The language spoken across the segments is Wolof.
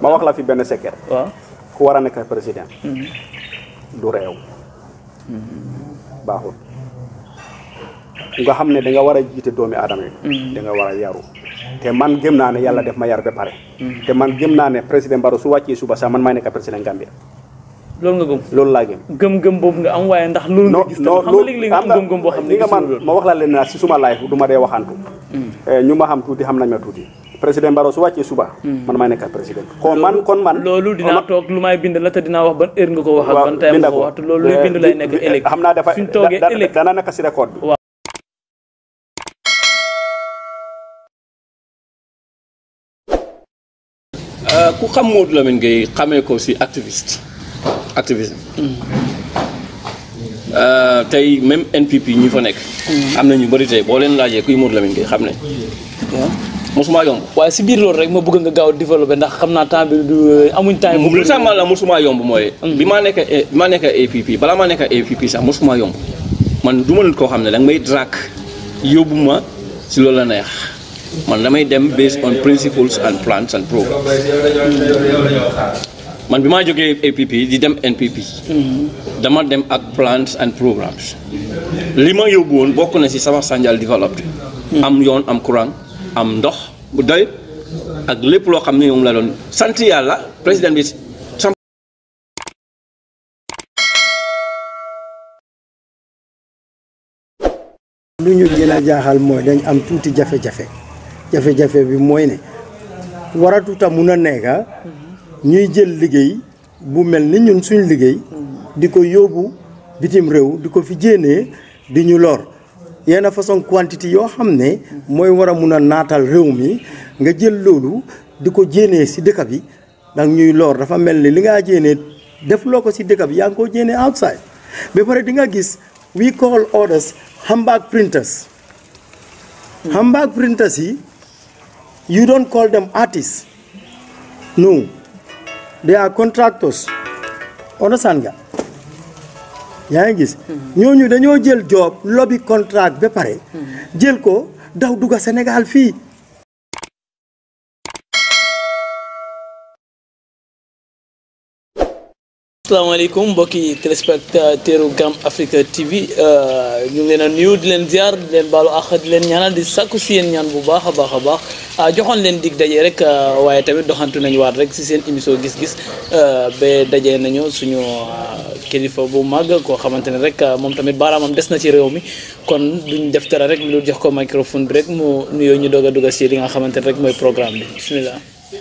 ma wax la fi benn secret waaw ku war a nekk président du réew baaxul nga xam ne da nga war a jiite doomi aadama yi da nga war a yaru te man gëm naa ne yàlla def ma yar ba pare te man gëm naa ne président Barrow su wàccee suba sax man maay nekk président Gambia loolu nga gëm loolu laa gëm gëm-gëm boobu nga am waaye ndax loolu nga gis tam xam nga léegi-léegi nga am gëm-gëm boo xam ne li nga man gisul loolu ma wax la leen na si suma life du ma dee waxantu ñu ma xam tuuti xam nañ ma tuuti président Barrow su wàccee suba man maay nekk président kon man kon man loolu dinaa toog lu may bind la te dinaa wax ban heure nga ko wax ak ban time nga ko wax te loolu luy bind lay nekk ëllëg xam naa dafa suñ toogee da- da- ëllëg dana nekk si record bi Waaw. ku xam Modou Lamine Gueye xamee ko si activiste activisme Euh, tey même NPP ñi fa nekk am na ñu bëri tey boo leen laajee kuy Modou Lamine Gueye xam ne mosuma yomb waaye si biir loolu rek ma bëgg nga gaaw a développé ndax xam naa temps bi du amuñ temps bu lu tax ma la mosuma yomb mooy bi maa nekk bi maa nekk APP balaa maa nekk APP sax mosuma yomb man du ma nit koo xam ne danga may drac yóbbu ma si loolu la neex man damay dem based on principles and plans and programs man bi maa jógee APP di dem NPP dama dem ak plans and programmes li ma yóbbu woon bokk na si sama Sanjal developed am yoon am courant am ndox bu doy ak lépp loo xam ne moom la doon sant yàlla président bi sam lu ñu gën a jaaxal mooy dañ am tuuti jafe-jafe jafe-jafe bi mooy ne waratuta mun a nekka ñuy jël liggéey bu mel ni ñun suñ liggéey di ko yóbbu bitim réew di ko fi jéenee di ñu lor yenn façon quantité yoo xam ne mooy war a mun a naatal réew mi nga jël loolu di ko jéenee si dëkk bi ndax ñuy lor dafa mel ni li ngaa jéenee def loo ko si dëkk bi yaa ngi koo jéenee outside ba pare di nga gis we call orders handbag printers handbag printers yi you don't call them artists no they are contractors understand nga yaa ngi gis ñooñu dañoo jël job lobby contract ba pare jël ko daw dugga Sénégal fii asalaamaaleykum mbokki téléspectateur Gam Africa TV ñu ngi leen a nuyu di leen ziar di leen baalu àq di leen ñaanal di sàkku si yéen ñaan bu baax a baax a baax joxoon leen dig daje rek waaye tamit doxantu nañu waat rek si seen émission gis-gis ba daje nañu suñu kilifa bu mag koo xamante ne rek moom tamit baaraamam des na ci réew mi kon duñ def dara rek lu jox ko microphone bi rek mu nuyoo ñu doog a dugg si li nga xamante ne rek mooy programme bi bisimilah.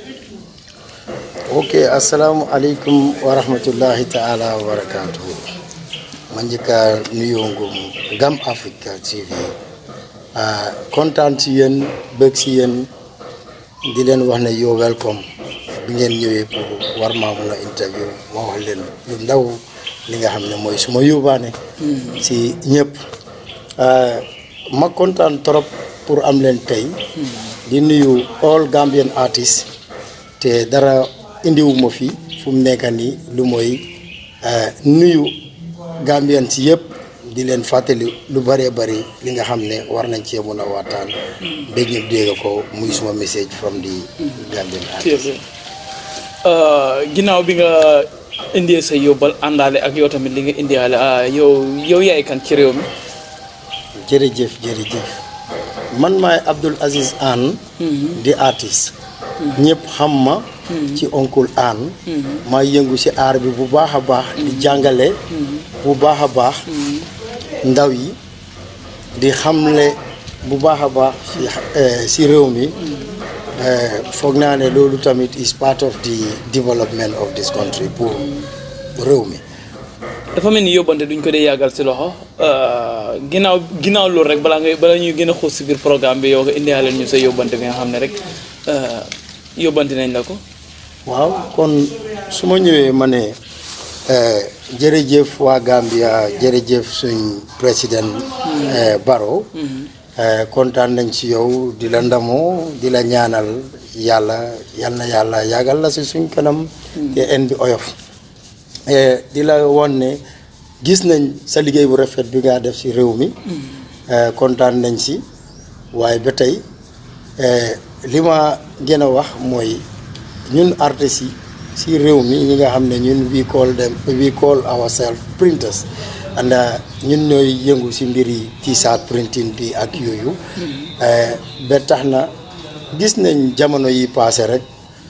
ok asalaamualeykum wa rahmatullahi taala wa barakatuhu ma njëkka nuyoo ngum Gam Africa TV kontaan si yéen bëgg si yéen di leen wax ne yow welcome bi ngeen ñëwee pour war maa mun a interview ma wax leen lu ndaw li nga xam ne mooy suma yóbbaane si ñëpp ma kontaan trop pour am leen tey di nuyu all Gambian artists te dara indiwuma fi fu mu nekk nii lu mooy nuyu Gambien si yëpp di leen fàttali lu bëree bëri li nga xam ne war nañ cee mun a waxtaan ba ñëpp dégg ko muy suma message from the Gambian artist ginnaaw bi nga indee sa yóbbal àndaale ak yow tamit li nga indiwaale yow yow yaay kan ci réew mi. jërëjëf jërëjëf man maay Abdul Aziz Anne di artiste ñëpp xam ma ci oncle Anne maa yëngu ci aar bi bu baax a baax di jàngale bu baax a baax ndaw yi di xamle bu baax a baax ci ci réew mi foog naa ne loolu tamit is part of the development of this country pour réew mi dafa mel ni yóbbante duñ ko dee yàggal si loxo ginnaaw ginnaaw loolu rek balaa ngay balaa ñuy gën a xuus si biir programme bi yow nga indiwaale ñu sa yóbbante bi nga xam ne rek yóbbante nañ la ko. waaw kon su ma ñëwee ma ne jërëjëf waa Gambia jërëjëf suñ président Barrow kontaan nañ ci yow di la ndamoo di la ñaanal yàlla yal na yàlla yàggal la si suñ kanam te en bi oyof di la woon ne gis nañ sa liggéey bu rafet bi nga def si réew mi kontaan nañ si waaye ba tey li ma gën a wax mooy ñun artistes yi si réew mi ñi nga xam ne ñun we call them we call ourselves printers and ñun ñooy yëngu si mbiri t-shirt printing bi ak yooyu ba tax na gis nañ jamono yi passé rek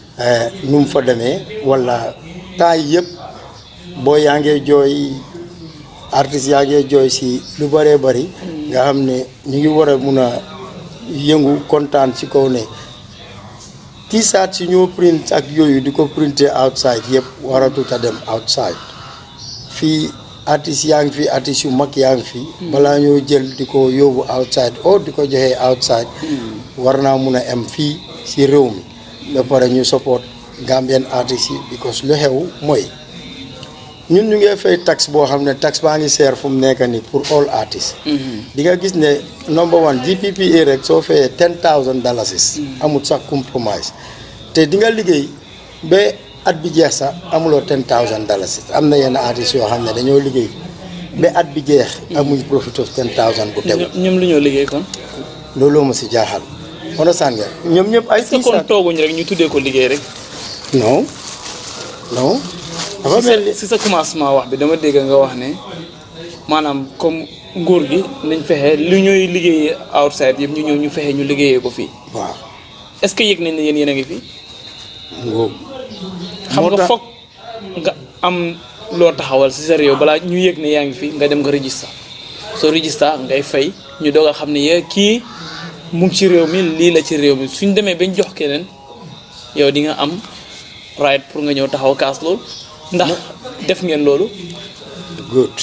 nu mu fa demee wala temps yi yëpp boo yaa ngee jooy artistes yaa ngee jooy si lu bëree bëri nga xam ne ñu ngi war a mun a yëngu kontaan ci kaw ne t-shirt si ñoo print ak yooyu di ko printé outside yëpp waratut a dem outside fii artistes yaa ngi fi artistes yu mag yaa ngi fi balaa ñoo jël di ko yóbbu outside o di ko joxee outside war naa mun a am fii si réew mi ba pare ñu support Gambian artistes yi because lu xew mooy ñun ñu ngi fay tax boo xam ne tax baa ngi seer fu mu nekk nii pour all artistes di nga gis ne number one GPPA rek soo fayee ten thousand dalasis amul sax compromise te di nga liggéey ba at bi jeex sax amuloo ten thousand dalasis am na yenn artistes yoo xam ne dañoo liggéey ba at bi jeex amuñ profit of ten thousand bu tegu ñoom lu ñoo liggéey kon looloo ma si jaaxal understand nga ñoom ñëpp ay est-ce que kon tooguñ rek ñu tuddee ko liggéey rek non non dafa mel ni si sa commencement wax bi dama dégg nga wax ne maanaam comme nguur gi nañ fexe lu ñooy liggéeyee outside yëpp ñu ñëw ñu fexe ñu liggéeyee ko fii waaw est-ce que yëg nañ ne yéen yéen a ngi fii ngóob xam moo nga tax- foog nga am loo taxawal si sa réew balaa ñu yëg ne yaa ngi fi nga dem nga register soo register ngay fay ñu doog a xam ne yee kii mu ngi ci réew mi lii la ci réew mi suñ demee bañ jox keneen yow di nga am right pour nga ñëw taxaw kaas loolu ndax def ngeen loolu good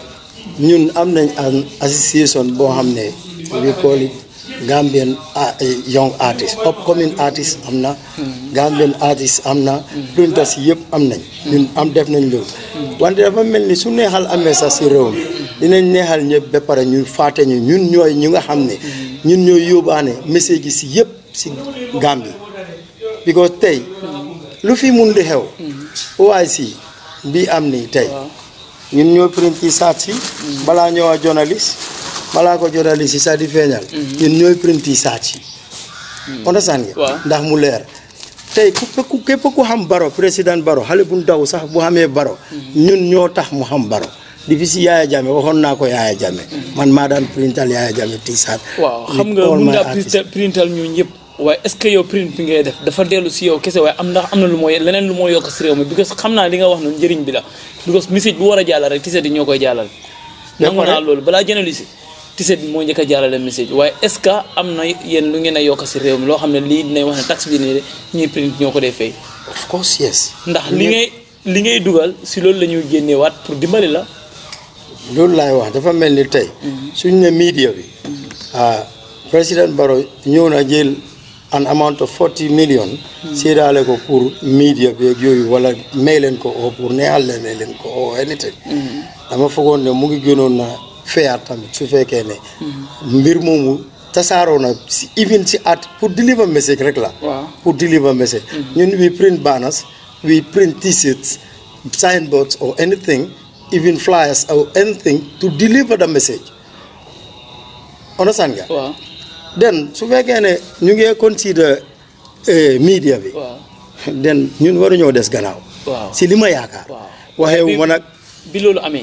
ñun am nañ an association boo xam ne we call it Gambian ah, eh, young artist upcoming artist am na Gambian artist am na printers yëpp am nañ ñun am def nañ loolu wante dafa mel ni su neexal amee sax si réew mi dinañ neexal ñëpp ba pare ñu faate ñu ñun ñooy ñu nga xam ne ñun ñooy yóbbaane message yi si yëpp si Gambie because tey lu fi mun di xew OIC bi am ni tey ñun ñoo print yi saat si balaa ñëw a journaliste balaa ko journaliste yi sax di feeñal ñun ñooy print yi saat si understand nga Waaw. ndax mu leer tey ku ku képp ku xam baro président baro xale bu ndaw sax bu xamee baro ñun ñoo tax mu xam baro di fi si Yaaya Jammeh waxoon naa ko Yaaya Jammeh man maa daan printal Yaaya Jammeh t-shirt waaw with xam nga all mun my ngaa artists. printal printal ñu ñëpp waaye est-ce que yow print bi ngay def dafa dellu si yow kese waaye am ndax am na lu mooy leneen lu moo yokk si réew mi because xam naa li nga wax noonu njëriñ bi la because message bu war a jàllale rek tiset yi ñoo koy jàllale nangu naa loolu balaa journaliste tiset bi moo njëkk a jàllale message waaye est-ce que am na yéen lu ngeen a yokk si réew mi loo xam ne lii dinañ wax ne taxe bi nii de ñuy print ñoo ko dee fay of course yes ndax li ngay li ngay dugal si loolu la ñuy génneewaat pour dimbali la loolu laay wax dafa mel ni tey suñ ne media bi ah président Barrow ñëw na jël an amount of 40 million séedaale ko pour media bi ak yooyu wala may leen ko oo pour neexal leen may leen ko oo anything dama foogoon ne mu ngi gënoon na fair tamit su fekkee ne mbir moomu tasaaroo na si even si at pour deliver message rek la Waaw. pour deliver message ñun we print banners we print t-shirts signboards or anything even flyers or anything to deliver the message understand nga waaw then su fekkee ne ñu ngi consider eh, media bi waaw then ñun waruñoo des gannaaw waaw si li ma yaakaar waaw waxeewu ma nag bi loolu amee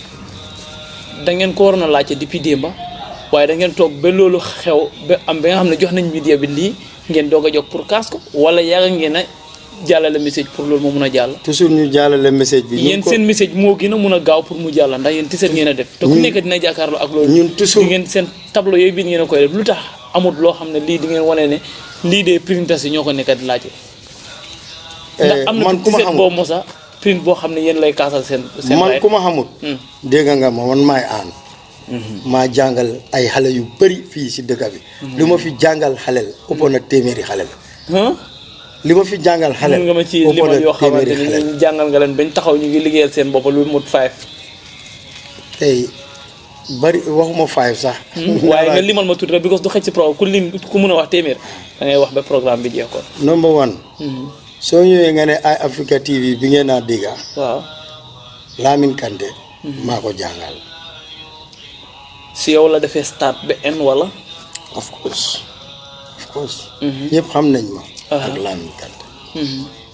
da ngeen ko waroon a laajte depuis démba waaye da ngeen toog ba loolu xew ba am ba nga xam ne jox nañ media bi lii ngeen doog a jóg pour kaas ko wala yàgg ngeen a jàllale message pour loolu moo mun a jàll toujours ñu jàllale message bi ñu yéen ko- seen message moo gën a mun a gaaw pour mu jàll ndax yéen tiset ngeen a def te ku Ñun- nekk dina jàkkaarloo ak loolu ñun toujours- di ngeen seen tableau yooyu biir ngeen a koy def lu tax amul loo xam ne lii di ngeen wane ne lii de printers yi ñoo ko nekk di laajte ndax Eh, am na man ku ma tiset xamul boo mosa print boo xam ne yéen lay kaasal seen seen man right. ku ma xamul Hmm. dégg nga ma man maay aan maa jàngal ay xale yu bëri fii si dëkk bi li ma fi jàngal xalel ëpp na téeméeri xalel Huh? li ma fi jàngal xalel mën nga ma ci ëpp limal na yoo xamante téeméeri ni xalel ñu jàngal nga leen bañ taxaw ñu ngi liggéeyal seen bopp lu mut five tey bari waxuma five sax waaye nga limal ma tuuti rek because du xëj si programme ku lim ku mun a wax téeméer da ngay wax ba programme bi jeex kon number one soo ñëwee nga ne ay Africa TV bi ngeen naa dégga waaw Lamin Kante maa ko jàngal si yow la defee start ba en wala of course of course ñëpp xam nañ ma ak Lamin Kante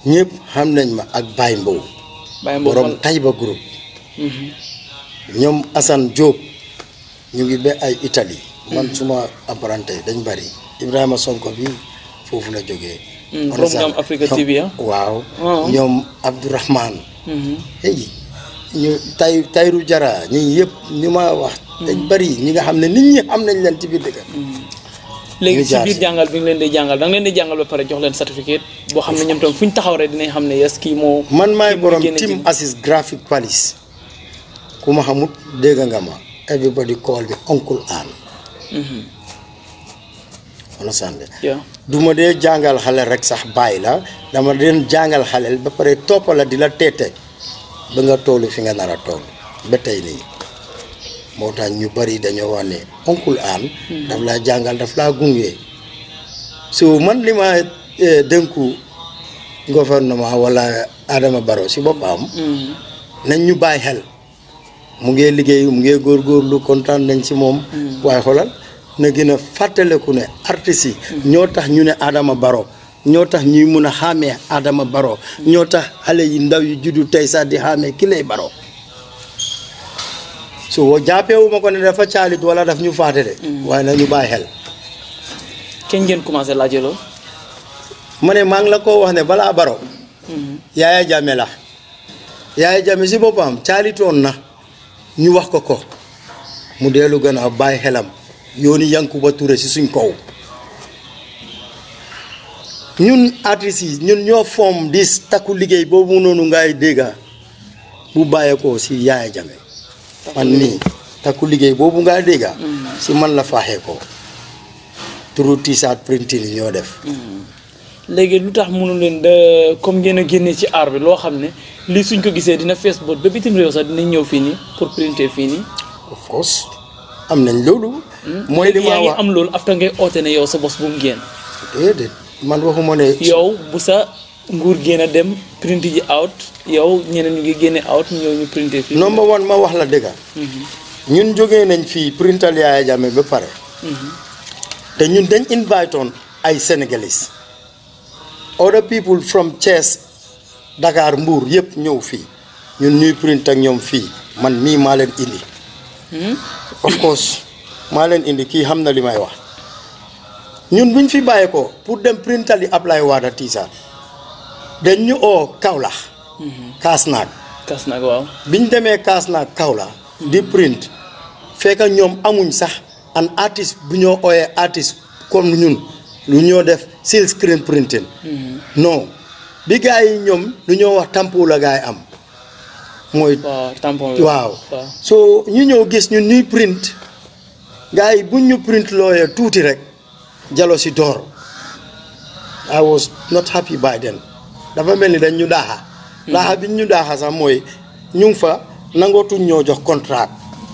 ñëpp xam nañ ma ak Baye Mbow Baye Mbow borom fan- Taïba groupe ñoom Assane Diop ñu ngi ba ay Italie man suma apprenti dañ bari Ibrahima Sonko bi foofu la jógee Mm, On a from Gam ça. Africa Ñoom- TV, ah? waaw Ah. ñoom Abdourahmane Mhm. hey ñu tay tayru jara ñi yëpp ñu ma wax dañ bari ñi nga xam ne nit ñi xam nañ leen ci biir dëkk léegi ñu ci jaar biir si. jàngal bi nga leen di jàngal da nga leen di jàngal ba pare jox leen certificat boo xam ne ñoom tam fu ñu taxaw rek dinañ xam ne yes kii moo man maay kii moo borom génne team ci- assist graphic police ku ma xamut dégg nga ma everybody call me uncle Ann understand Yeah. du ma dee jàngal xale rek sax bàyyi la dama deen jàngal xale ba pare toppa la di la teete ba nga toolu fi nga nar a tool ba tey nii moo tax ñu bari dañoo wax ne oncle Ann daf laa jàngal daf laa gunge so man li ma eh, dënku gouvernement wala Adama Barrow si boppam Mhm. nañ ñu bàyyi xel mu ngee liggéey mu ngee góorgóorlu kontaan nañ ci moom waaye xoolal na gën a fàttaleku ne artistes yi ñoo tax ñu ne Adama Barrow ñoo tax ñuy mun a xàmmee Adama Barrow ñoo tax xale yi ndaw yi juddu tey sax di xàmmee ki lay Barrow so jàppeewu ma ko ne dafa caalit wala daf ñu faate de waaye na ñu bàyyi xel kenn ngeen commencé laajee loolu ma ne maa ngi la ko wax ne balaa Barrow Yaaya Jammeh la Yaaya Jammeh si boppam caalitoon na ñu wax ko ko mu dellu gën a bàyyi xelam yooni Yankuba Touré si suñ kaw ñun artistes yi ñun ñoo foom dis takku liggéey boobu noonu ngay dégga bu bàyyeekoo si Yaaya Jammeh man nii takku liggéey boobu ngay dégga si man la faaxee ko turu t-shirt printing yi ñoo def léegi lu tax mënu leen de comme ngeen a génnee ci aar bi loo xam ne lii suñ ko gisee dina fees bot ba bitim réew sax dinañ ñëw fii nii pour printer fii nii of course am nañ loolu mooy li léegi ma yaa ngi wax am loolu after ngay oote ne yow sa bos bu mu génn déedéet man waxuma ne yow bu sa nguur génn a dem print ji out yow ñeneen ñu ngi génne out ñëw ñu printer fii number one ma wax la dëgga ñun jógee nañ fii printal Yaaya Jammeh ba pare te ñun dañ invite on ay Sénégalais other people from Thiès Dakar Mbour yëpp ñëw fii ñun ñuy print ak ñoom fii man mii maa leen indi of course maa leen indi kii xam na li may wax ñun buñ fi bàyyee ko pour dem printal yi Ablaye Wade tiisaat dañ ñu oo Kaolack kaas naag kas nag waaw biñ demee kaas naag Kaolack di print fekk ñoom amuñ sax an artiste bu ñoo ooyee artiste comme ñun lu ñoo def silk screen printing non bi gars yi ñoom lu ñoo wax tampo la gars yi am mooy waaw tampon bi waaw waaw so ñu ñëw gis ñun ñuy print gars yi buñ ñu print looyee tuuti rek jalo si door I was not happy by then dafa mel ni dañ ñu daaxa daaxa biñ ñu daaxa sax mooy ñu ngi fa nangootuñ ñoo jox contrat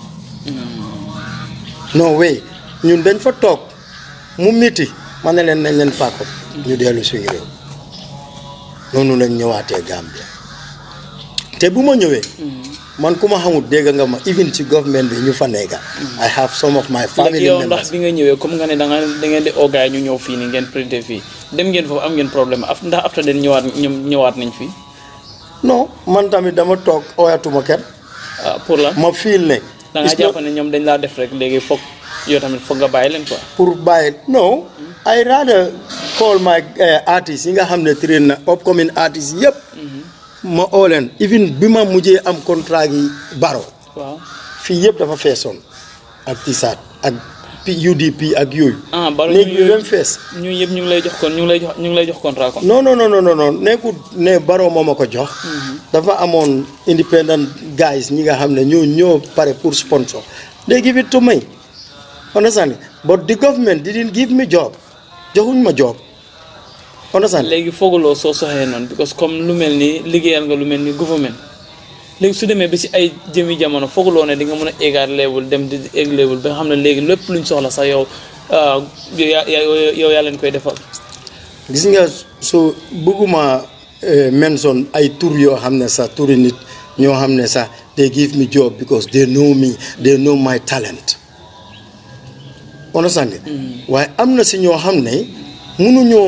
non way ñun dañ fa toog mu miti ma ne leen nañ leen paako ñu dellu suñu réew noonu lañ ñëwaatee Gambia te bu ma ñëwee man ku ma xamul dégg nga ma even ci government bi ñu fa nekka I have some of my léegi family yow members ndax bi nga ñëwee comme nga ne da nga da ngeen di ogaay ñu ñëw fii nii ngeen printer fii dem ngeen foofu am ngeen problème af ndax after den ñëwaat ñoom ñëwaat nañ fii non man tamit dama toog oyatuma kenn ah pour la ma fiil ne da nga it's not jàpp ne ñoom dañ laa def rek léegi foog yow tamit foog nga bàyyi leen quoi pour bàyyi no I rather call my uh, artistes yi nga xam ne train na upcoming artistes yëpp ma oo leen even bi ma mujjee am contrat yi baro waaw fii yëpp dafa feesoon ak tisaat ak P- UDP ak yooyu ah baro léegi ñu ñu dem fees ñu yëpp ñu ngi lay jox kon ñu ngi lay jox ñu ngi lay jox contrat kon non non non non non non nekkul ne baro moo ma ko jox dafa amoon independent guys ñi nga xam ne ñoo ñoo pare pour sponsor they give it to me understand but the government didn't give me job joxuñ ma job understand léegi fooguloo soo soxee noonu because comme lu mel ni liggéeyal nga lu mel ni gouvernement léegi su demee ba si ay jëmi jamono fooguloo ne di nga mën a égaat level dem di egg level ba nga xam ne léegi lépp luñ soxla sax yow ah, yow yaa yaa- yow yaa leen koy defal gis nga so bëgguma eh, mention ay tur yoo xam ne sax turi nit ñoo xam ne sax they give me job because they know me they know my talent understand nga waaye am na si ñoo xam ne mënuñoo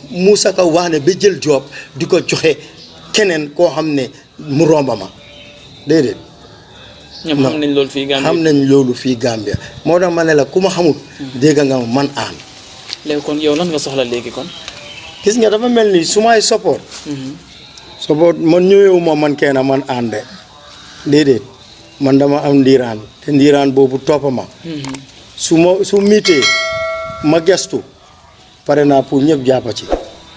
Moussa Ka wax ne ba jël job di ko joxe keneen koo xam ne mu romba ma déedéet ñoom xam nañ loolu fii Gambie xam nañ loolu fii Gambia moo tax ma ne la ku ma xamut dégg nga ma man aan léegi kon yow lan nga soxla léegi kon gis nga dafa mel ni su may support support man ñëwewu ma man kenn man aan de déedéet man dama am ndiiraan te ndiiraan boobu toppa ma su ma su miitee ma gestu pare naa pour ñëpp jàppa ci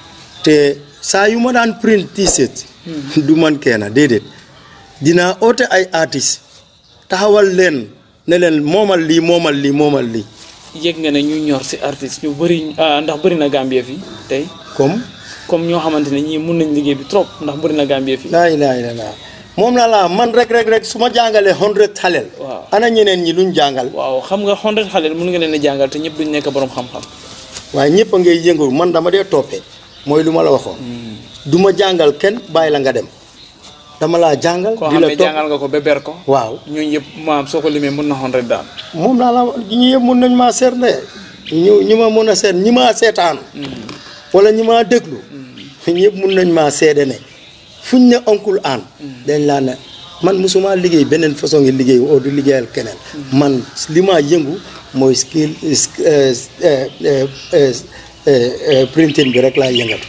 te saa yu ma daan print t-shirt du man kenn déedéet dinaa oote ay artistes taxawal leen ne leen moomal lii moomal lii moomal lii yëg nga ne ñu ñor si artiste ñu bëri ah, ndax bëri na Gambie fii tey comme comme ñoo xamante ne ñii mun nañ liggéey bi trop ndax bëri na Gambie fii laa ilaaha illallaah moom la laa man rek rek rek su ma jàngalee hundred xaleel Waaw. ana ñeneen ñi luñ jàngal waaw xam nga hundred xale mun nga leen a jàngal te ñëpp duñ nekk borom xam-xam waaye ñëpp a ngay yëngu man dama dee toppee mooy lu ma la waxoon du ma jàngal kenn bàyyi la nga dem dama laa jàngal koo di xam la ne topp jàngal nga ko ba ber ko waaw ñooñu yëpp maam soo ko limee mun na hundred daal moom laa la ñu yëpp mun nañ maa seet ne ñu ñi ma mun a seet ñi maa seetaan wala ñi maa déglu ñëpp mun nañ maa seede ne fuñ ne oncle aan dañ laa ne man musuma liggéey beneen façon ngi liggéey oo du liggéeyal keneen man li maa yëngu mooy skill eh, eh, eh, eh, eh, printing bi rek laa yëngatu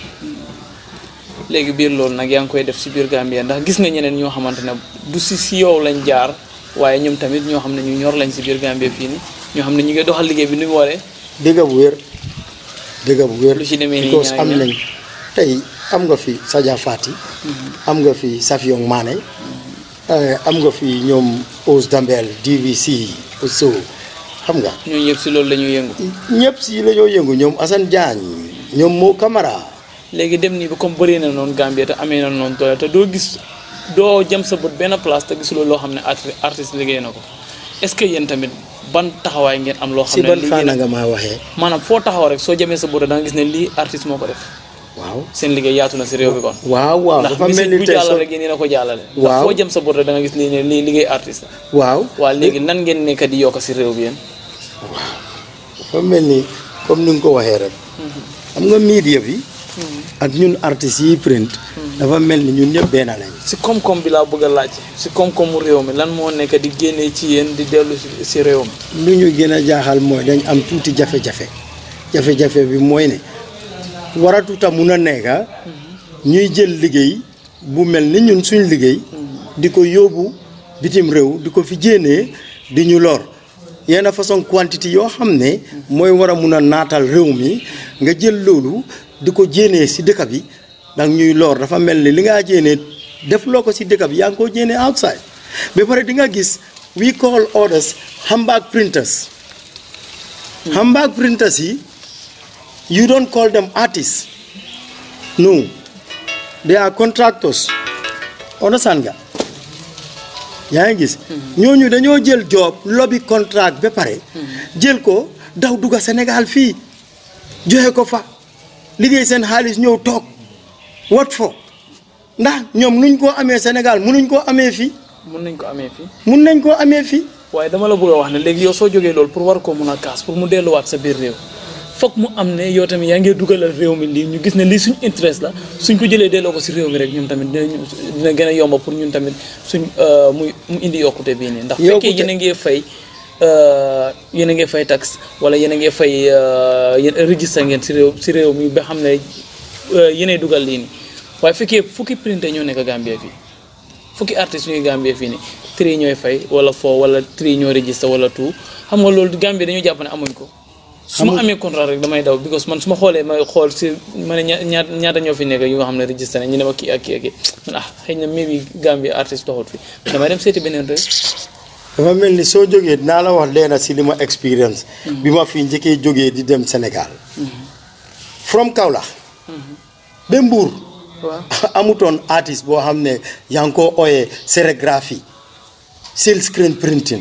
léegi biir loolu nag yaa ngi koy def si biir Gambie ndax gis nga ñeneen ñoo xamante ne du si si yow lañ jaar waaye ñoom tamit ñoo xam ne ñu ñor lañ si biir Gambie fii ni ñoo xam ne ñu ngi doxal liggéey bi ni mu waree dëgg bu wér dëgg bu wér Lu ci demee nii because ñaar am ñaar. nañ tey am nga fi Sadia Fati am nga fi Safiong Mané eh, am nga fi ñoom Ous Dambel DVC so xam nga ñooñu yëpp si loolu la ñuy yëngu ñëpp si la ñoo yëngu ñoom Assane Diagne ñoom Mo Camara léegi dem nii ba comme bëri na noonu Gambie te amee na noonu doole te doo gis doo jëm sa bët benn place te gisuloo loo xam ne arti- artiste liggéey na ko est-ce que yéen tamit ban taxawaay ngeen am loo xam si ne ban lii fànn ngeen- nga maa waxee maanaam foo taxaw rek soo jëmee sa bët da nga gis ne lii artiste moo ko def waaw seen liggéey yaatu na si réew bi kon waaw waaw ndax dafa mel musique ni bu tey jàllale so rek yéen a ko jàllale ndax Waaw. foo jëm sa bët rek da nga gis lii ne lii liggéey artiste la waaw waa léegi nan ngeen nekk di yokk si réew bi yéen dafa mel ni comme ni nga ko waxee rek xam nga media bi ak ñun artistes yi print dafa mel ni ñun ñëpp benn lañ si koom-koom bi laa bëgg a laaj si koom-koomu réew mi lan moo nekk di génnee ci yéen di dellu si si réew mi lu ñu gën a jaaxal mooy dañ am tuuti jafe-jafe jafe-jafe bi mooy ne waratuta mun a nekka ñuy jël liggéey bu mel ni ñun suñ liggéey di ko yóbbu bitim réew di ko fi jéenee di ñu lor yenn façon quantité yoo xam ne mooy war a mun a naatal réew mi nga jël loolu di ko jéenee si dëkk bi dang ñuy lor dafa mel ni li ngaa jéenee def loo ko si dëkk bi yaa ngi koo jéenee outside ba pare di nga gis we call orders handbag printers handbag printers yi you don't call them artists no they are contractors understand nga yaa ngi gis ñooñu dañoo jël job lobby contract ba pare jël ko daw dugga Sénégal fii joxe ko fa liggéey seen xaalis ñëw toog wat fo ndax ñoom nuñ koo amee Sénégal munuñ koo amee fii mun nañ ko amee fii mun nañ koo amee fii waaye dama la bëgg a wax ne léegi yow soo jógee loolu pour war koo mun a kaas pour mu delluwaat sa biir réew foog mu am ne yow tamit yaa ngi dugalal réew mi lii ñu gis ne lii suñ interest la suñ ko jëlee delloo ko si réew mi rek ñoom tamit dina dina gën a yomba pour ñun tamit suñ muy mu indi yokkute bii nii ndax fekkee Yokkute. yéen a ngi fay yéen a ngi fay taxe wala yéen a ngi fay yéen registre ngeen si réew si réew mi ba xam ne yéenay dugal lii nii waaye fekkee fukki printer ñoo nekk Gambie fii fukki artistes ñuy Gambie fii nii tri ñooy fay wala foo wala tri ñoo registré wala tout xam nga loolu Gambie dañoo jàpp ne amuñ ko su ma amee contrat rek damay daw because man su ma xoolee may xool si ma ne ña- ñaata ñaata ñoo fi nekk yu nga xam ne registré nañ ñu ne ma kii ak kii ak kii man ah xëy na maybe Gambie artiste doxut fi damay dem seeti beneen réew dafa mel ni soo jógee dinaa la wax leena si li ma expérience bi ma fi njëkkee jógee di dem Sénégal from Kaolack ba Mbour waaw amutoon artiste boo xam ne yaa ngi koo ooyee sérigraphie silk screen printing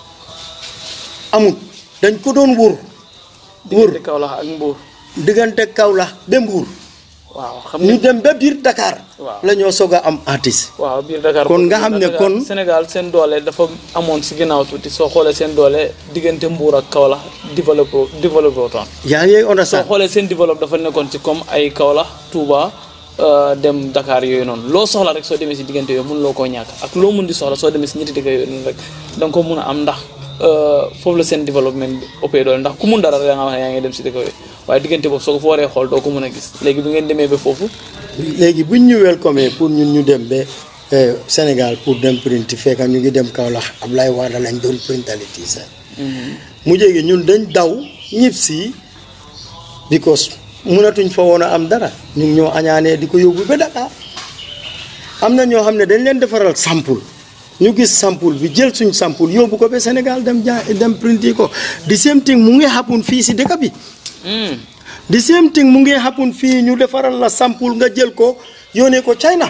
amut dañ ko doon wër wër diggante Kaolack ak Mbour diggante Kaolack ba Mbour waaw xam ñu nga dem ba biir Dakar Waaw. la ñoo soog a am artiste waaw biir Dakar kon nga xam ne Dakar- kon- Sénégal seen doole dafa amoon si ginnaaw tuuti soo xoolee seen doole diggante Mbuur ak Kaolack développé développé wutoon yaa ngi soo understand xoolee seen développe dafa nekkoon ci comme ay Kaolack Touba euh, dem Dakar yooyu noonu loo soxla rek soo demee si diggante yooyu mun loo koo ñàkk ak loo mun di soxla soo demee si ñetti dëkk yooyu noonu rek da nga ko mun a am ndax euh, foofu la seen développement bi ëppee doole ndax ku mun dara rek da nga xam ne yaa ngi dem si dëkk yooyu waaye diggante boobu soo ko fa waree xool doo ko mun a gis léegi bi ngeen demee ba foofu léegi buñ ñu welcome pour ñun ñu dem ba eh, Sénégal pour dem print fekk ñu ngi dem Kaolack Ablaye Wade lañ doon printali tiisa mu jéegi ñun dañ daw ñib si because mënatuñ fa woon a am dara ñu ngi ñoo añaanee di ko yóbbu ba Dakar am na ñoo xam ne dañ leen defaral sample ñu gis sample bi jël suñ sample yóbbu ko ba Sénégal dem jaa dem printi ko di same thing mu ngi happen fii si dëkk bi Hmm. the same thing mu ngi happen fii ñu defaral la sample nga jël ko yónnee ko China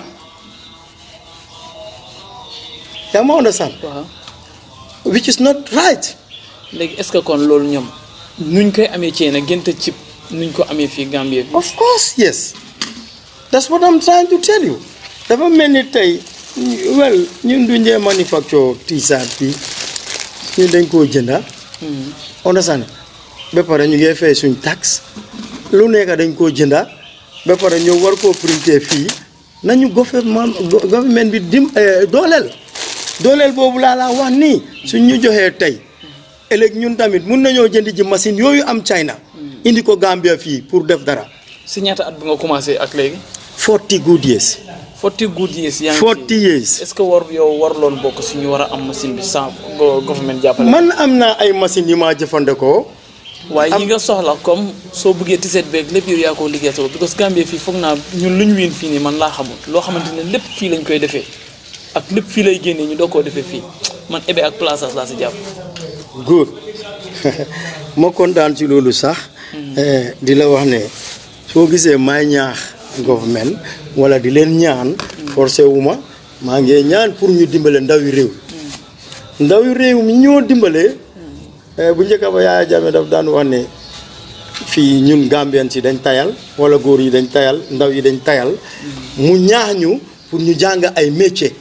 yaa ma understand waaw which is not right léegi est-ce que kon loolu ñoom nuñ koy amee ci na gënta cib nuñ ko amee fii Gambie bi of course yes that's what I'm trying to tell you dafa mel ni tey well ñun du njee manufacture t-shirt bi ñun dañ koo jënda understand ba pare ñu ngi fay suñ tax lu nekk dañ koo jënda ba pare ñëw war koo printer fii nañu gouvernement government bi dim eh, dooleel dooleel boobu laa laa wax nii suñ ñu joxee tey ëllëg ñun tamit mun nañoo jënd ji machine yooyu am China indi ko Gambia fii pour def dara si ñaata at bi nga commencé ak léegi 40 good years forty good years yaa ngi 40 ci years est-ce que war yow warloon bokk si ñu war a am machine bi sans go- government jàppale man am naa ay machines yu maa jëfandikoo waaye am- yi nga soxla comme soo bëggee tiset beeg lépp yow yaa ko liggéey sa bopp because Gambie fii foog naa ñun lu ñu wiin fii nii man laa xamul loo xamante ne lépp fii lañ koy defee ak lépp fii lay génnee ñu doo koo defee fii man ebe ak plaçage laa si jàpp good ma kontaan ci loolu sax eh, di la wax ne soo gisee may ñaax government wala di leen ñaan forcé wu ma maa ngi ñaan pour ñu dimbale ndawi réew ndawi réew mi ñoo dimbale eh, bu njëkk ba Yaaya Jammeh daf daan wax ne fii ñun Gambien si dañ tayal wala góor yi dañ tayal ndaw yi dañ tayal mu ñaax ñu pour ñu jàng ay métier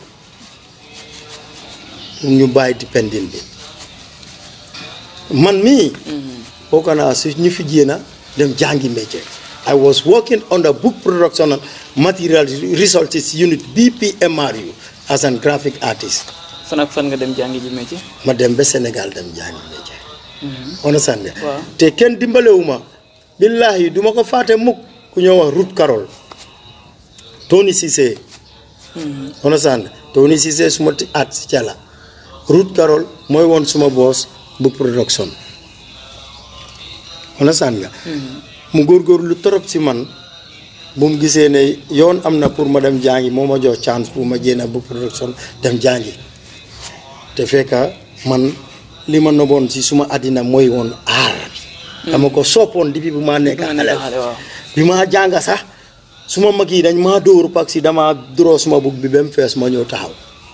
pour ñu bàyyi dependin bi man mii bokk naa si ñu fi jéena dem jàngi métier I was working on the book production and material resources unit BPMRU as an graphic artist fan ak fan nga dem jàngi ji métier ma dem ba Sénégal dem jàngi métier understand nga Waaw. te kenn dimbalewu ma billahi du ma ko fàtte mukk ku ñoo wax Ruth Carol Tony Cissé understand nga Tony Cissé suma ti at si cala Ruth Carol mooy woon suma boss book production understand nga mu góorgóorlu torop si man bu mu gisee ne yoon am na pour ma dem jàngi moo ma jox chance pour ma jéem a book production dem jàngi te fekka man li ma noboon si suma àddina mooy woon aar dama ko soppoon depuis bu maa nekk nga nekk xale xale waaw bi maa jànga sax suma mag yi dañ maa dóor parce que dama duroo suma bug bi ba mu fees ma ñëw taxaw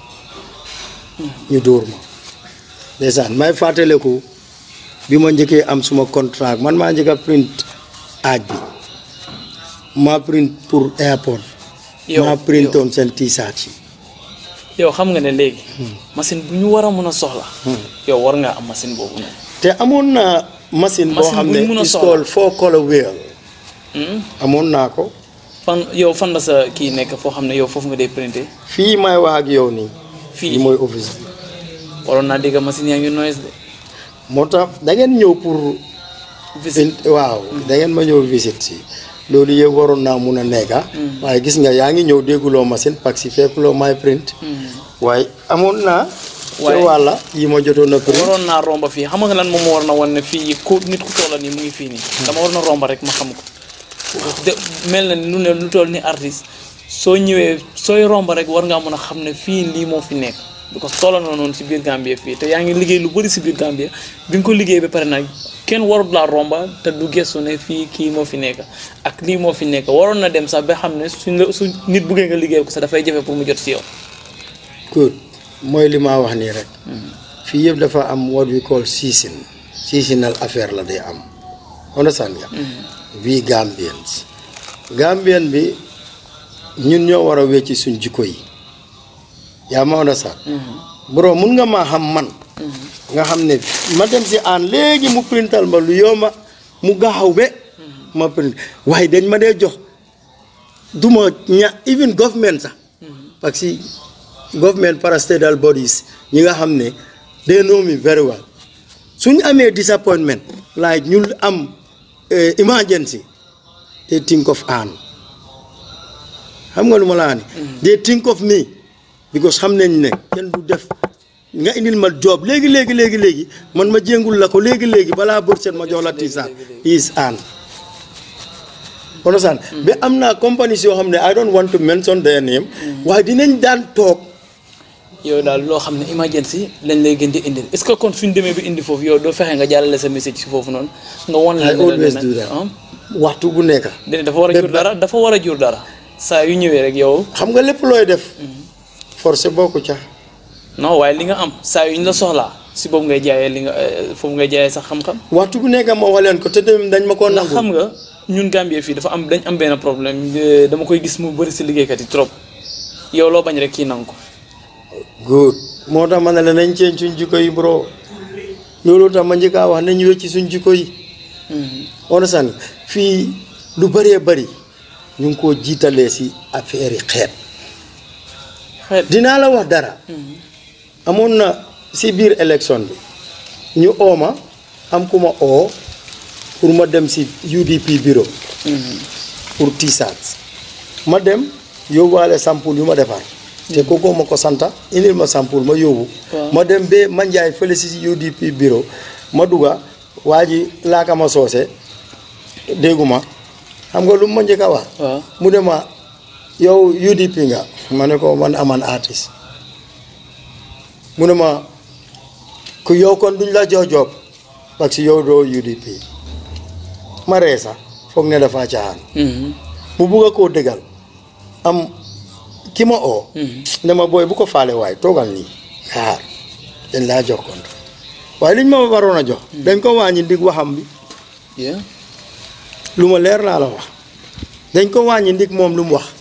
ñu dóor ma ndeysaan may fàttaleku bi ma njëkkee am suma contrat man maa njëkk a print aaj bi maa print pour airport yow maa printoon seen t-shirt yi yow xam nga ne léegi machine bu ñu war a mën a soxla yow war ngaa am machine boobu noonu te amoon naa machine boo Machine xam buñ mun ne a is soxla. called four color wheel Hmm? amoon naa ko fan yow fan la sa kii nekk foo xam ne yow foofu nga dee printé fii may wax ak yow nii fii fii mooy office bi waroon naa dégg machine yaa ngi noise de moo tax da ngeen ñëw pour visite in- waaw da ngeen ma ñëw visite si loolu yëpp waroon naa mun a nekka waaye gis nga yaa ngi ñëw dégguloo machine parce que fekkuloo may print waaye amoon naa Waaye- ca wàlla yi ma jotoon a print waroon naa romba fii xam nga lan moom war na wan ne fii ku nit ku toola nii mu ngi fii nii dama war na romba rek ma xam ko de mel na ni lu ne lu toll ni artiste soo ñëwee sooy romba rek war ngaa mën a xam ne fii lii moo fi nekk because toola na noonu si biir Gambie fii te yaa ngi liggéey lu bëri si biir Gambie bi nga ko liggéey ba pare nag kenn warut laa romba te du gestu ne fii kii moo fi nekk ak lii moo fi nekk waroon na dem sax ba xam ne suñ la su nit buggee nga liggéey ko sax dafay jafe pour mu jot si yow good mooy li ma wax nii rek fii yëpp dafa am what we call season seasonal affaire la day am understand nga we Gambians Gambien bi ñun ñoo war a wecci suñ jikko yi yaa ma understand bro mun nga maa xam man nga xam ne ma dem si aan léegi mu printal ma lu yomba mu gaaw be ma print waaye dañ ma dee jox duma ña even government sax parce que government parastatal bodies ñi nga xam ne they know me very well suñ amee disappointment like ñu am eh, emergency they think of Ann xam nga lu ma laa ne they think of me because xam nañ ne kenn du def nga indil ma job léegi léegi léegi léegi man ma jéngul la ko léegi léegi balaa bët set ma jox la tiisa is Ann understand ba am naa companies yoo xam ne I don't want to mention their name waaye dinañ daan toog yow daal loo xam ne emergency lañ lay gën di indil est ce que kon suñ demee bi indi foofu yow doo fexe nga jàllale sa message si foofu noonu nga won I leen ne always la do ne that ah waxtu bu nekk déedéet dafa war a jur dara dafa war a jur dara saa yu ñëwee rek yow xam nga lépp looy def forcé bokku ca non waaye li nga am saa yu ñu la soxlaa si boobu ngay jaayee li nga eh, foofu ngay jaayee sax xam-xam waxtu bu nekk ma wax leen ko te tamit dañ ma ko ndax xam nangu nga ñun Gambie fii dafa am dañ am benn problème eh, dama koy gis mu bëri si liggéeykat yi trop yow loo bañ rek kii nangu ko good moo tax ma ne la nañ ceeñ suñ jikko yi bro loolu tax ma njëkk a wax nañ wecci suñ jikko yi understand fii lu bëree bëri ñu ngi koo jiitalee si affaire yi xeet xeet dinaa la wax dara amoon na si biir élection bi ñu ooma am ku ma oo pour ma dem si UDP bureau pour t-shirts ma dem yóbbuwaale sample yu ma defar te kooku ma ko santa indil ma sample ma yóbbu Waaw. ma dem ba ma njaay fële si UDP bureau ma dugga waa ji laaka ma soose dégguma xam nga lu ma njëkk a wax waaw mu ne ma yow UDP nga ma ne ko man aman artiste mu ne ma ku yow kon duñ la jox job parce que yow doo UDP ma ree sax foog ne dafa caaxaan mu bugg a koo dëggal am ki ma oo ne ma booy bu ko faale waay toogal nii xaar dañ laa jox compte waaye liñ ma waroon a jox dañ ko wàññi ndig waxam bi yeah lu ma leer laa la wax dañ ko wàññi ndig moom lu mu wax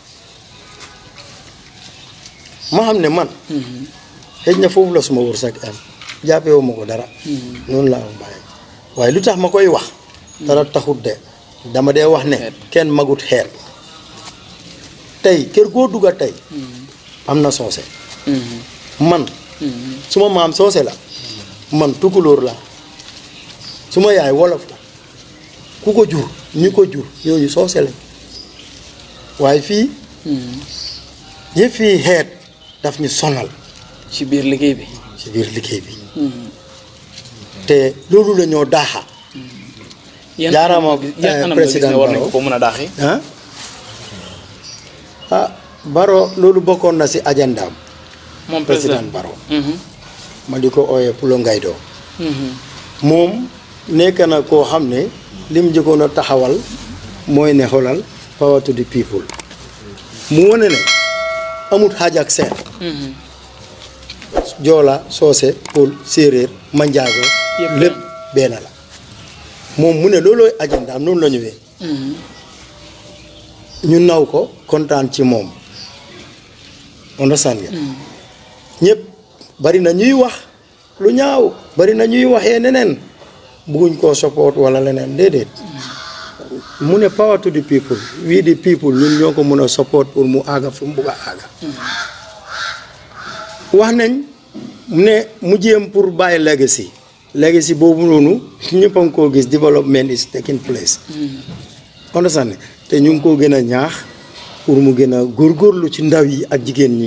ma xam ne man xëj na foofu la suma wërsëg am jàppewu ma ko dara noonu laa ko bàyyi waaye lu tax ma koy wax dara taxut de dama dee wax ne kenn magut xeet tey kër goo dugga tey am na soose man suma maam soose la man tukulóor la suma yaay wolof la ku ko jur ñi ko jur ñooñu soose lañ waaye fii yëpp fii xeet daf ñu sonal ci biir liggéey bi ci biir liggéey bi te loolu la ñoo daaxa yan Jaaraama, anam nga gis- yan eh, anam nga gis président ne war nañ Barrow. ko mën a daaxee ah ah Baro loolu bokkoon na si ajandaam moom président président Baro Mhm. ma di ko ooyee Pulo Ngaydo Mhm. moom nekk na koo xam ne lim njëkkoon a taxawal mooy ne xoolal power to the people mu wane ne amut xaaj ak seen Mhm. joola soose pël séeréer manjaago Yëpp lépp benn la moom mu ne loolooy ajandaam noonu la ñëwee Mhm. ñu naw ko kontaan ci moom understand nga ñëpp bari na ñuy wax lu ñaaw bari na ñuy waxee neneen bugguñ koo support wala leneen déedéet mu ne power to the people we the people ñun ñoo ko mën a support pour mu àgga fu mu bugg a àgga wax nañ ne mu jéem pour bàyyi legacy legacy boobu noonu ñëpp a ngi koo gis development is taking place understand ne te ñu ngi koo gën a ñaax pour mu gën a góorgóorlu ci ndaw yi ak jigéen ñi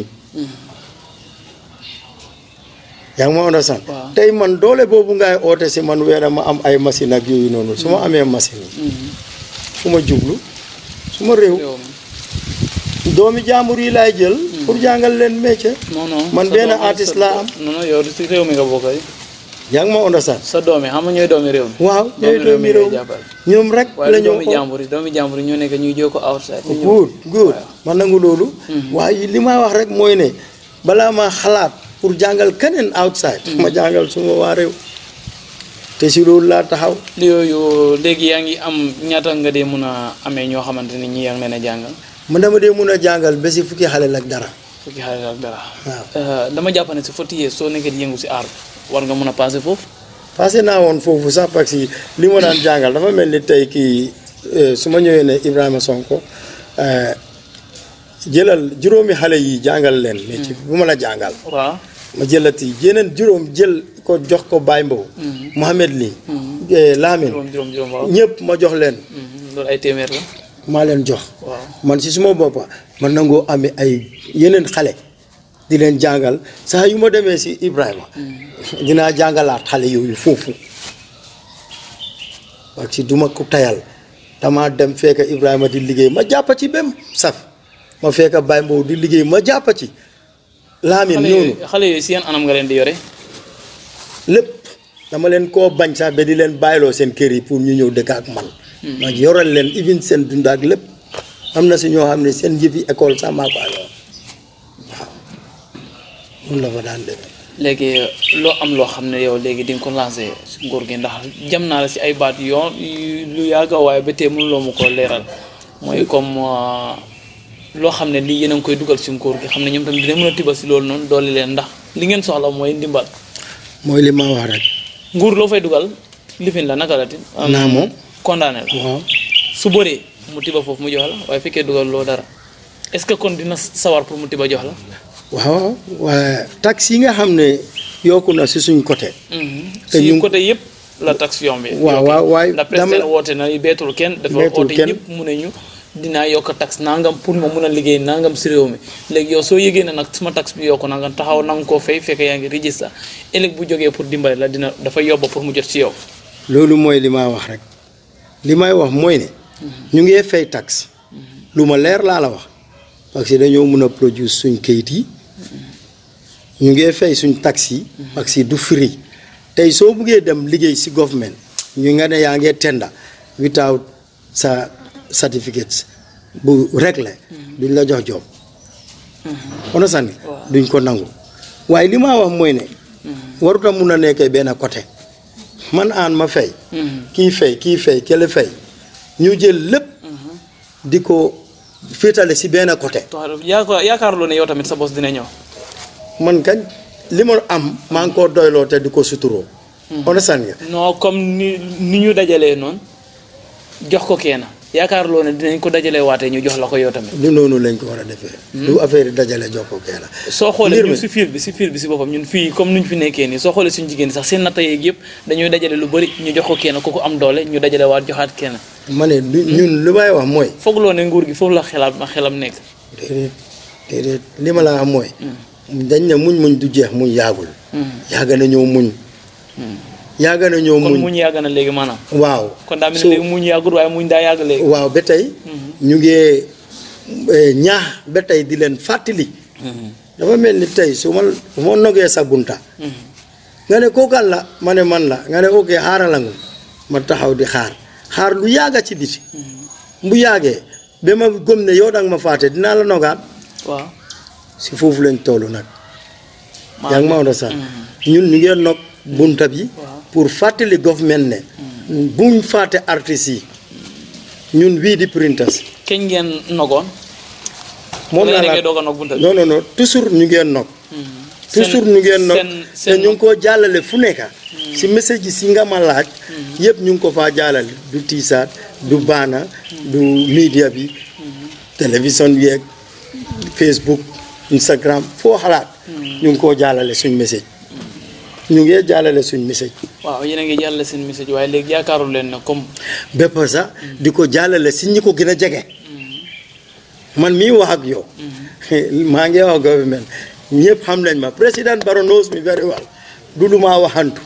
yaa ngi ma understand Waaw. tey man doole boobu ngay oote si man weer ma am ay machine ak yooyu noonu su ma amee machine yi fu ma jublu su ma réew yow mi. doomi jaambur yi laay jël pour jàngal leen métier non non man sa benn doom yi- artiste sa- laa am. non non yow si réew mi nga bokk yi yaa ngi ma understand sa doom yi xam nga ñooy doomi réew mi waaw ñooy doomi réew ngay jàppale ñoom rek waaye la du ñoo doomi jàmbur yi doomi jàmbur yi ñoo nekk ñuy jóg ko outside ñu ñëw. good good man nangu loolu waaye li ma wax rek mooy ne balaa ma xalaat pour jàngal keneen outside ma jàngal suma waa réew te si loolu laa taxaw yooyu léegi yaa ngi am ñaata nga dee mun a amee ñoo xamante ni ñi yaa ngi leen a jàngal man dama dee mun a jàngal ba si fukki xale ak dara fukki xale ak dara waaw Euh, dama jàpp ne si forty years soo nekkee di yëngu si aar war nga mun a passé foofu passé naa woon foofu sax parce que li ma daan jàngal dafa mel ni tey kii eh, su ma ñëwee ne Ibrahima Sonko eh, jëlal juróomi xale yi jàngal leen métier bu ma la jàngal waaw ma jëlati yeneen juróom jël ko jox ko Baye Mbow Mohamed Ly eh, Lamine juróom juróom juróom waaw ñëpp ma jox leen Mhm, loolu ay téeméer la maa leen jox waaw man si suma boppa man nangoo amee ay yeneen xale di leen jàngal saa yu ma demee si Ibrahima dinaa jàngalaat xale yooyu foofu parce que duma ko tayal dama dem fekk Ibrahima di liggéey ma jàppa ci bem saf ma fekk Baye Mbow di liggéey ma jàppa ci Lamine xale noonu yooyu xale yooyu si yan anam nga leen di yore lépp dama leen koo bañ sax ba di leen bàyyiloo seen kër yi pour ñu ñëw dëkk ak man ma yoral leen even seen dund ak lépp am na si ñoo xam ne seen yëfi école sax maa ko ayoon waaw mun la fa daan demee léegi loo am loo xam ne yow léegi di nga ko lancé si nguur gi ndax jam naa la si ay baat yoon yu- lu yàgg waaye ba tey mënuloo mu ko leeral mooy comme euh, loo xam ne lii yéen a ngi koy dugal si nguur gi xam ne ñoom tamit dina mën a tiba si loolu noonu doole leen ndax li ngeen soxla mooy ndimbal mooy li ma wax rek nguur loo fay dugal lifin la naka la ti naa moom condamné la waaw su bëree mu tiba foofu mu jox la waaye fekkee dugal loo dara est ce que kon dina sawar pour mu tiba jox la waaw waaye taxe yi nga xam ne yokku na si suñ côté te si ñu- côté yëpp la taxe yombi waaw waaw waaye ndax dama président woote na beetul kenn dafa Beetul woote kenn. ñëpp mu ne ñu dinaa yokk taxe nangam pour ma mun a liggéey nangam si réew mi léegi yow soo yëgee ne nag suma taxe bi yokku na nga taxaw na nga koo fay fekk yaa ngi register ëllëg bu jógee pour dimbale la dina dafa yobba pour mu jot si yow loolu mooy li ma wax rek li may wax mooy ne ñu ngi fay taxe lu ma leer laa la wax parce que dañoo mun a produire suñ kayit yi ñu ngi fay suñ taxe yi parce que du free tey soo buggee dem liggéey si government ñu nga ne yaa ngee tenda without sa certificate bu réglé duñ la jox job on sànni duñ ko nangu waaye li ma wax mooy ne waruta mun a nekkee benn côté man aan ma fay kii fay kii fay kële fay ñu jël lépp di ko féetale si benn côté yaakaar yaakaarloo ne yow tamit sa bos dina ñëw man kañ li ma am maa ngi koo doyloo te di ko suturoo understand nga non comme ni ni ñu dajalee noonu jox ko kenn yaakaarloo ne dinañ ko dajalee waatee ñu jox la ko yow tamit du noonu lañ ko war a defee du affaire yi dajale jox ko kee la soo xoolee mbir ñun mi si fiir bi si fiir bi si boppam ñun fii comme nuñ fi nekkee nii soo xoolee suñu jigéen sax seen natta yeeg yëpp dañuy dajale lu bëri ñu jox ko kenn ku ko am doole ñu dajale waat joxaat kenn ma ne du ñun li may wax mooy foogloo ne nguur gi foofu la xelaat ma xelam nekk déedéet déedéet li ma la wax mooy dañ ne muñ muñ du jeex muñ yaagul yàgg na ñëw muñ yàgg na ñëw kon muñ muñ yàgg na léegi maanaam waaw kon daa mel So- ni léegi muñ yàggut waaye muñ daa yàgg léegi waaw ba tey ñu ngi eh, ñaax ba tey di leen fàttali dafa mel ni tey su ma su ma nogee sa bunta nga ne kookan la ma ne man la nga ne ok xaarala nga ma taxaw di xaar xaar lu yàgga ci biti bu yàggee ba ma gëm ne yow danga ma fàtte dinaa la nogaat waaw si foofu lañ toll nag maa yaa ngi ma sax ñun ñu ngeen nog bunta bi Waaw. pour fàttali government ne buñ fàtte artistes yi ñun wii di printers keñ ngeen nogoon moom wala laa yéen a la ngi doog a nog bunta bi non non non toujours ñu ngeen nog toujours ñu ngeen nog seen te seen ñu ngi koo jàllale fu nekka si message yi si nga ma laaj yëpp ñu ngi ko faa jàllale du tiisaat du baana du media bi télévision bi ak Facebook Instagram foo xalaat ñu ngi koo jàllale suñ message ñu ngi jàllale suñ message waaw yéen a ngi jàllale seen message waaye léegi yaakaarul leen ne comme bépp sax di ko jàllale si ñi ko gën a jege man mii wax ak yow maa ngi wax government ñëpp xam nañ ma président Barrow knows me very well du lu maa waxantu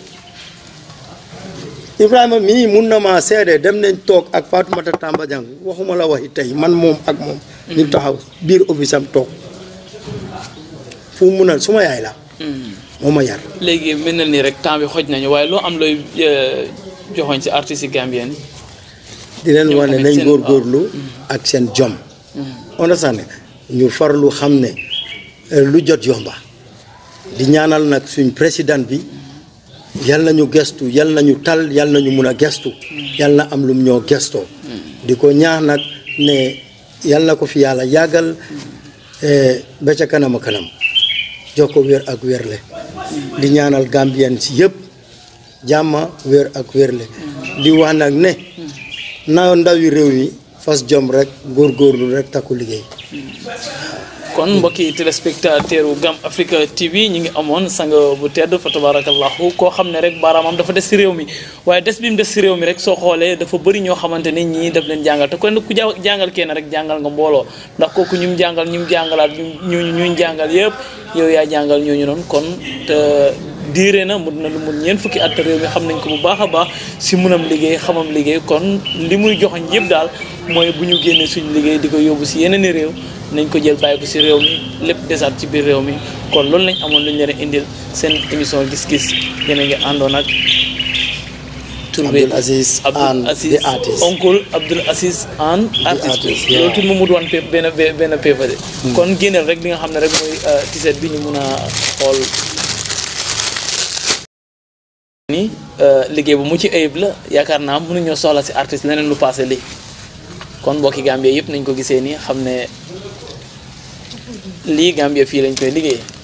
Ibrahima mii mun na maa seede dem nañ toog ak Fatoumata Tamba Jang waxuma la waxi tey man moom ak moom ñu taxaw biir office am toog fu mu mun a suma yaay la moo ma yar léegi mel na nii rek temps bi xoj nañu waaye loo am looy eh, joxoñ si artistes yi gambien di leen ñoom wax ne tamit nañ seen- góorgóorlu ak seen jom understand ñu farlu xam ne eh, lu jot yomba di ñaanal nag suñ président bi yal nañu gestu yal nañu tal yal nañu mun a gestu yal na am lum ñoo gestoo di ko ñaax nag ne yal na ko fi yàlla yàggal ba ca kanam a kanam jox ko wér ak wérle di ñaanal Gambien si yëpp jàmma wér ak wérle di wax nag ne na ndawi réew mi fas jom rek góorgóorlu rek takku liggéey kon mbokki téléspectateur u Gam Africa TV ñi ngi amoon sang bu tedd fa tabarakallahu koo xam ne rek baaraamam dafa des si réew mi waaye des bi mu des si réew mi rek soo xoolee dafa bëri ñoo xamante ni ñii daf leen jàngal te kon ku ja jàngal kenn rek jàngal nga mbooloo ndax kooku ñu mu jàngal ñu mu jàngalaat ñu ñu jàngal yëpp yow yaa jàngal ñooñu noonu kon te diire na mun na lu mun ñeent fukki at réew mi xam nañ ko bu baax a baax si munam liggéey xamam liggéey kon li muy joxañ yëpp daal mooy bu ñu génnee suñu liggéey di ko yóbbu si yeneen i réew nañ ko jël bàyyi ko si réew mi lépp desaat ci biir réew mi kon loolu lañ amoon lu ñu leen indil seen émission gis-gis yéen a ngi àndoon ak. tur bi Abdul Aziz Abdul Ann Aziz the artist. oncle Abdul Aziz Ann artiste artist, loolu yeah. tudd mu mut wan pe benn benn paper de kon génneel rek li nga xam ne rek mooy tiset bi ñu mun a xool ni liggéey bu mucc ayib la yaakaar naa mënuñoo soxla si artiste leneen lu passé lii kon mbokki Gambie yëpp nañ ko gisee nii xam ne lii Gambie fii lañ koy liggéey